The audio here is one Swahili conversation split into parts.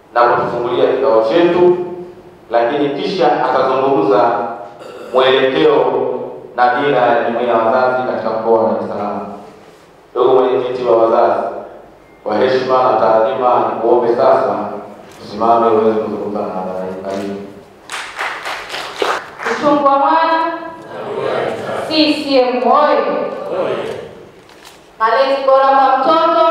na kutufungulia kikao chetu, lakini kisha atazungumza mwelekeo na dira ya jumuiya ya wazazi katika mkoa wa Dar es Salaam. Ndugu mwenyekiti wa wazazi, kwa heshima na taadhima, nikuombe sasa tusimame uweze kuzungumza na hadhara hii. Karibu. Uchungu wa mwana CCM oyee! Malezi bora kwa mtoto.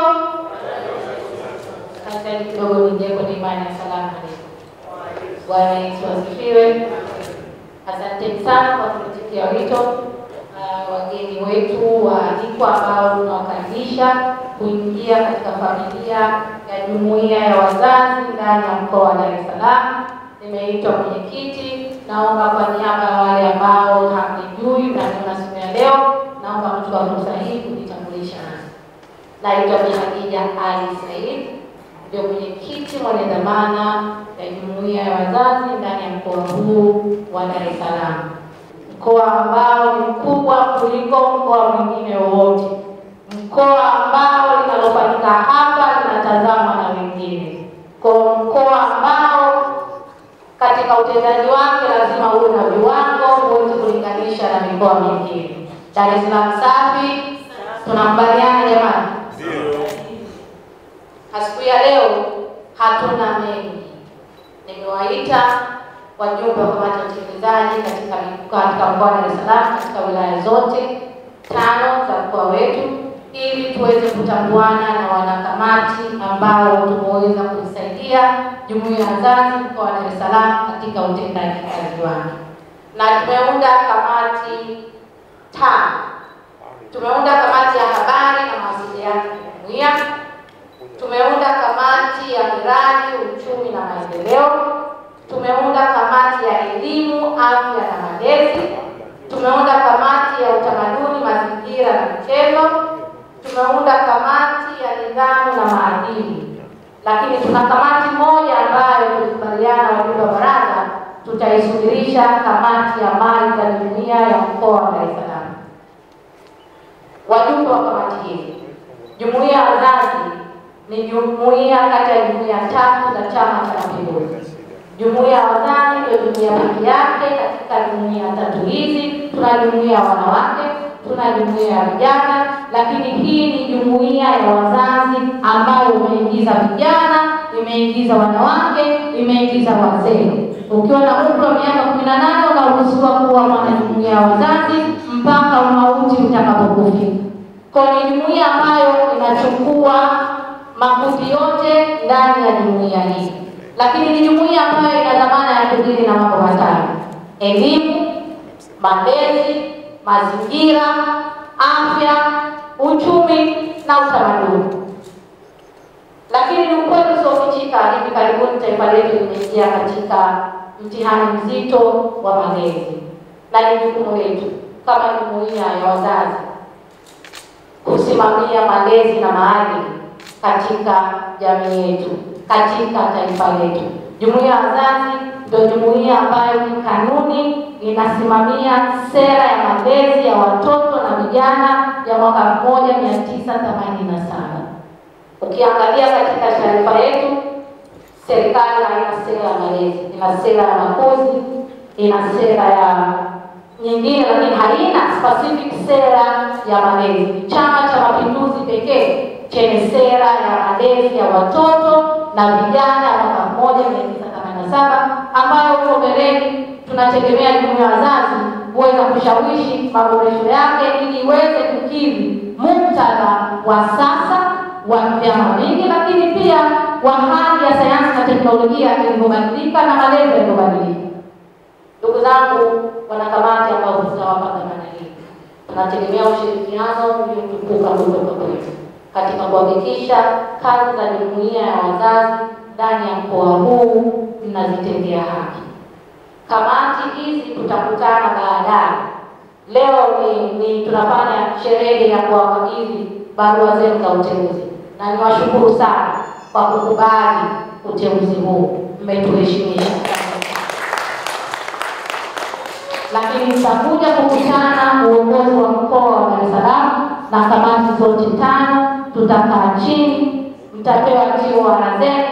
Sasa kidogo niingie kwenye imani ya salamu aleikum. Bwana Yesu asifiwe. Asanteni sana kwa kuitikia wito. Uh, wageni wetu waalikwa ambao tunawakaribisha kuingia katika familia ya jumuiya ya wazazi ndani ya mkoa wa Dar es Salaam. Nimeitwa mwenyekiti, naomba kwa niaba ya wale ambao hamnijui mnaniona siku ya leo, naomba kuchukua fursa hii kujitambulisha nasi. Naitwa Bi Khadija Ali Said, ndio mwenyekiti mwenye dhamana ya jumuiya ya wazazi ndani ya mkoa huu wa Dar es Salaam, mkoa ambao ni mkubwa kuliko mkoa mwingine wowote, mkoa ambao linalofanyika hapa linatazamwa na wengine, kwa mkoa ambao katika utendaji wake lazima uwe na viwango, huwezi kulinganisha na mikoa mingine. Dar es Salaam safi, tunakubaliana jamani? Siku ya leo hatuna mengi. Nimewaita wajumbe wa kamati ya utekelezaji katika katika mkoa wa Dar es Salaam katika wilaya zote tano za mkoa wetu ili tuweze kutambuana na wanakamati ambao tumeweza kuisaidia jumuiya ya wazazi mkoa wa Dar es Salaam katika utendaji kazi wake, na tumeunda kamati tano. Tumeunda kamati ya habari na mawasiliano ya jumuiya tumeunda kamati ya miradi, uchumi na maendeleo, tumeunda kamati ya elimu, afya na malezi, tumeunda kamati ya utamaduni, mazingira na michezo, tumeunda kamati ya nidhamu na maadili, lakini tuna kamati moja ambayo tulikubaliana wajumbe wa baraza tutaisubirisha, kamati ya mali za jumuiya ya mkoa wa Dar es Salaam. Wajumbe wa kamati hizi, jumuiya ya wazazi ni jumuiya kati ya jumuiya tatu za Chama cha Mapinduzi. Jumuiya ya wazazi ndio jumuiya pekee yake katika jumuiya tatu hizi. Tuna jumuiya ya wanawake, tuna jumuiya ya vijana, lakini hii ni jumuiya ya wazazi ambayo imeingiza vijana, imeingiza wanawake, imeingiza wazee. Ukiwa na umri wa miaka kumi na nane unaruhusiwa kuwa mwanajumuiya ya wazazi mpaka umauti utakapokufika. Kwa ni jumuiya ambayo inachukua makundi yote ndani ya jumuiya hii, lakini ni jumuiya ambayo ina dhamana ya kudili na mambo matano: elimu, malezi, mazingira, afya, uchumi na utamaduni. Lakini ni ukweli usiofichika, hivi karibuni taifa letu limeingia katika mtihani mzito wa malezi, na ni jukumu letu kama jumuiya ya wazazi kusimamia malezi na maadili katika jamii yetu, katika taifa letu. Jumuiya ya wazazi ndio jumuiya ambayo kanuni inasimamia sera ya malezi ya watoto na vijana ya mwaka 1987. Ukiangalia katika taarifa yetu, serikali haina sera ya malezi, ina sera ya makuzi, ina sera ya nyingine, lakini haina specific sera ya malezi. Chama cha Mapinduzi pekee chenye sera ya malezi ya watoto na vijana ya mwaka mmoja mia tisa themanini na saba ambayo huko mbeleni tunategemea jumuiya ya wazazi kuweza kushawishi maboresho yake ili iweze kukidhi muktadha wa sasa wa vyama vingi, lakini pia wa hali ya sayansi na teknolojia ilivyobadilika na malezi yalivyobadilika. Ndugu zangu wanakamati ambao tutawapa dhamana hii, tunategemea ushirikiano uliotukuka kutoka kwetu katika kuhakikisha kazi za jumuiya ya wazazi ndani ya mkoa huu mnazitendea haki. Kamati hizi tutakutana baadaye. Leo ni, ni tunafanya sherehe ya kuwakabidhi barua zenu za uteuzi, na niwashukuru sana kwa kukubali uteuzi huu, mmetuheshimisha lakini tutakuja kukutana uongozi wa mkoa wa Dar es Salaam na kamati zote tano, tutakaa chini, mtapewa TOR zenu,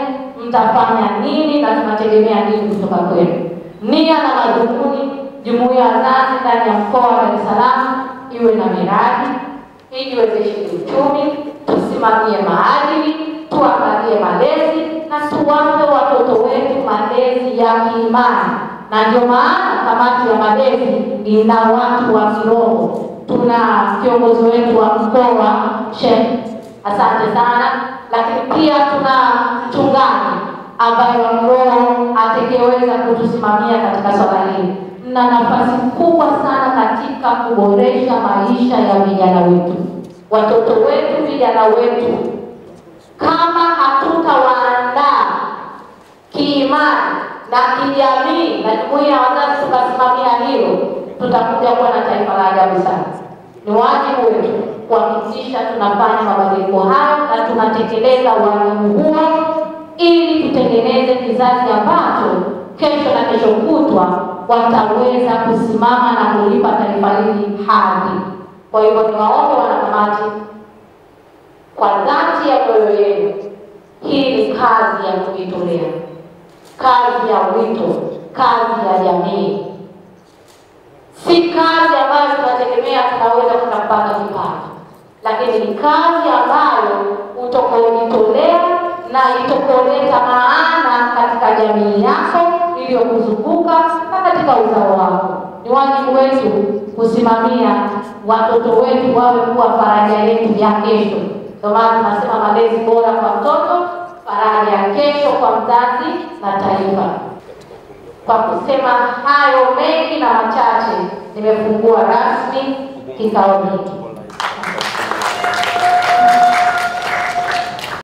mtafanya nini na tunategemea nini kutoka kwenu. Nia na madhumuni, jumuiya ya wazazi ndani ya mkoa wa Dar es Salaam iwe na miradi ijiwezeshe kiuchumi, tusimamie maadili, tuangalie malezi na tuwape watoto wetu malezi ya kiimani, na ndio maana kamati ya malezi ina watu wa kiroho. Tuna kiongozi wetu wa mkoa Sheikh, asante sana, lakini pia tuna mchungaji ambaye wa kiroho atakayeweza kutusimamia katika swala hili. Mna nafasi kubwa sana katika kuboresha maisha ya vijana wetu, watoto wetu, vijana wetu. Kama hatutawaandaa kiimani na kijamii na jumuiya ya wazazi tukasimamia hilo, tutakuja kuwa na taifa la ajabu sana. Ni wajibu wetu kuhakikisha tunafanya mabadiliko hayo na tunatekeleza wajibu huo ili tutengeneze kizazi ambacho kesho na kesho kutwa wataweza kusimama na kulipa taifa hili hadhi. Kwa hivyo niwaombe wanakamati, kwa dhati ya mioyo yenu, hii ni kazi ya kujitolea, kazi ya wito, kazi ya jamii, si kazi ambayo tunategemea tunaweza tukapata kipato, lakini ni kazi ambayo utakaojitolea na itokoleta maana katika jamii yako iliyokuzunguka na katika uzao wako. Ni wajibu wetu kusimamia watoto wetu wawe kuwa faraja yetu ya kesho. Ndio maana tunasema malezi bora kwa mtoto, faraja ya kesho kwa mzazi na taifa. Kwa kusema hayo mengi na machache, nimefungua rasmi kikao hiki.